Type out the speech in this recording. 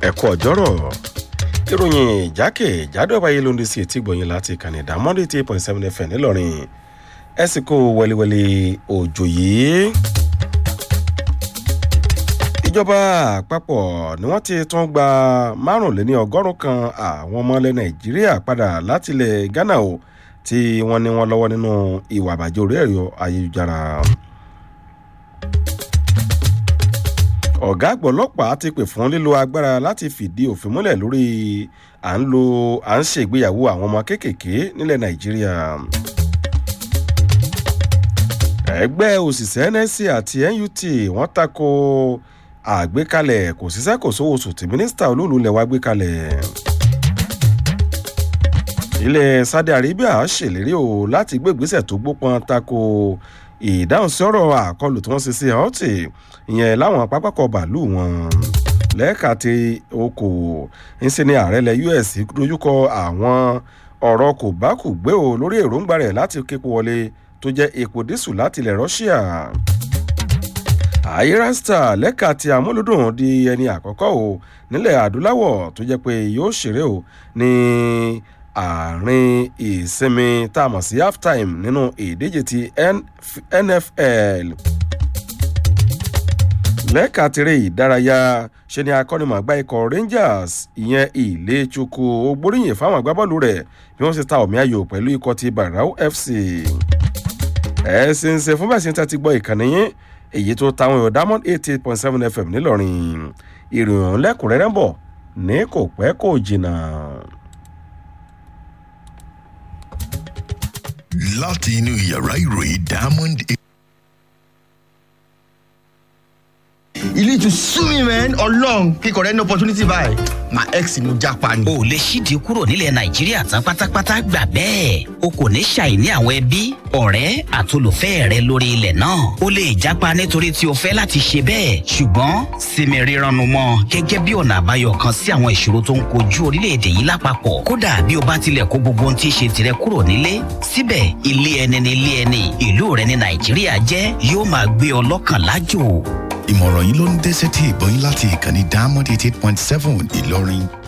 ẹ̀kọ́ ọ̀jọ́rọ̀ ìròyìn ìjákèjádò ọba yìí ló ń di sí etí gbọ̀nyìn láti ìkànnì ìdámọ́dé eighty eight point seven fm ńìlọrin ẹ sì kó wẹliwẹli òjò yìí. ìjọba àpapọ̀ ni wọ́n ti tún gba márùnléní ọgọ́rùn-ún kan àwọn ọmọ ilẹ̀ nàìjíríà padà láti ilẹ̀ ghana o tí wọ́n ní wọ́n lọ́wọ́ nínú ìwà àbàjẹ́ orí ẹ̀rọ ayélujára. ọ̀gá àgbọ̀ ọlọ́pàá ti pè fún lílo agbára láti fìdí òfin múlẹ̀ lórí à ń lo à ń ṣègbéyàwó àwọn ọmọ kéékèèké nílẹ̀ nàìjíríà. ẹgbẹ́ òṣìṣẹ́ nsc àti nut wọ́n tako àgbékalẹ̀ kò síṣẹ́ kò sówó oṣù tí mínísítà olóòlù lẹ̀ wá gbé kalẹ̀. ilẹ̀ saudi arabia ṣèlérí o láti gbé ìgbésẹ̀ tó gbópọn tako ìdáhùn sí ọ̀rọ̀ àkọlù tí wọ́n ṣe sí ọ̀tì ìyẹn láwọn pápákọ̀ bàálù wọn lẹ́ẹ̀ka ti okòwò ńṣe ni ààrẹ ilẹ̀ us dojúkọ àwọn ọ̀rọ̀ kò bá kù gbé o lórí èròǹgbà rẹ̀ láti képo wọlé tó jẹ́ epo dísù láti ilẹ̀ russia àyírásítà lẹ́ka ti amúlùdùn di ẹni àkọ́kọ́ o nílẹ̀ adúláwọ̀ tó jẹ́ pé yóò ṣeré o ní àárín ìsinmi tá a mọ̀ sí halftime nínú ìdíje ti nfl lẹ́ka tirẹ̀ ìdárayá ṣe ni akọ́nimọ̀gbá ikọ̀ rangers ìyẹn ilé chukwu ogbóríyìn fáwọn agbábọ́ọ̀lù rẹ̀ bí wọ́n ṣe ta omi ayò pẹ̀lú ikọ̀ ti barau fc ẹ ṣe ń ṣe fún bẹ́ẹ̀ ṣe ń tẹ́tí gbọ́ ìkànnì yín èyí tó táwọn èèyàn diamond eighty eight point seven fm ńìlọrin ìròyìn lẹ́kùnrẹ́rẹ́ ń bọ̀ ní kò pẹ́ kò jìnnà. láti inú yàrá ìròyìn diamond. you need to sue me man ọlọrun kíkọ rẹ ní opportunity báyìí my ex ni mo japa ni. o lè ṣídìí kúrò nílẹ̀ nàìjíríà tán pátápátá gbà bẹ́ẹ̀ o kò ní ṣàìní àwọn ẹbí ọ̀rẹ́ àtolùfẹ́ rẹ lórí ilẹ̀ náà o lè japa nítorí tí o fẹ́ láti ṣe bẹ́ẹ̀ ṣùgbọ́n sinmi rírannu mọ́ gẹ́gẹ́ bí ọ̀nà àbáyọ kan sí àwọn ìṣòro tó ń kojú orílẹ̀-èdè yìí lápapọ̀ kódà bí o bá tilẹ̀ kó gbogbo ohun tí í ṣe tirẹ̀ kúrò nílé síbẹ̀ ilé ẹni ní ilé ẹni ìlú rẹ ní nàìjíríà jẹ́ yóò máa gbé ọ lọ́kàn lájò ìmọ̀ràn yìí ló ń dé sétí ìbọn yín láti ìkànnì diamond eighty eight point seven ìlọrin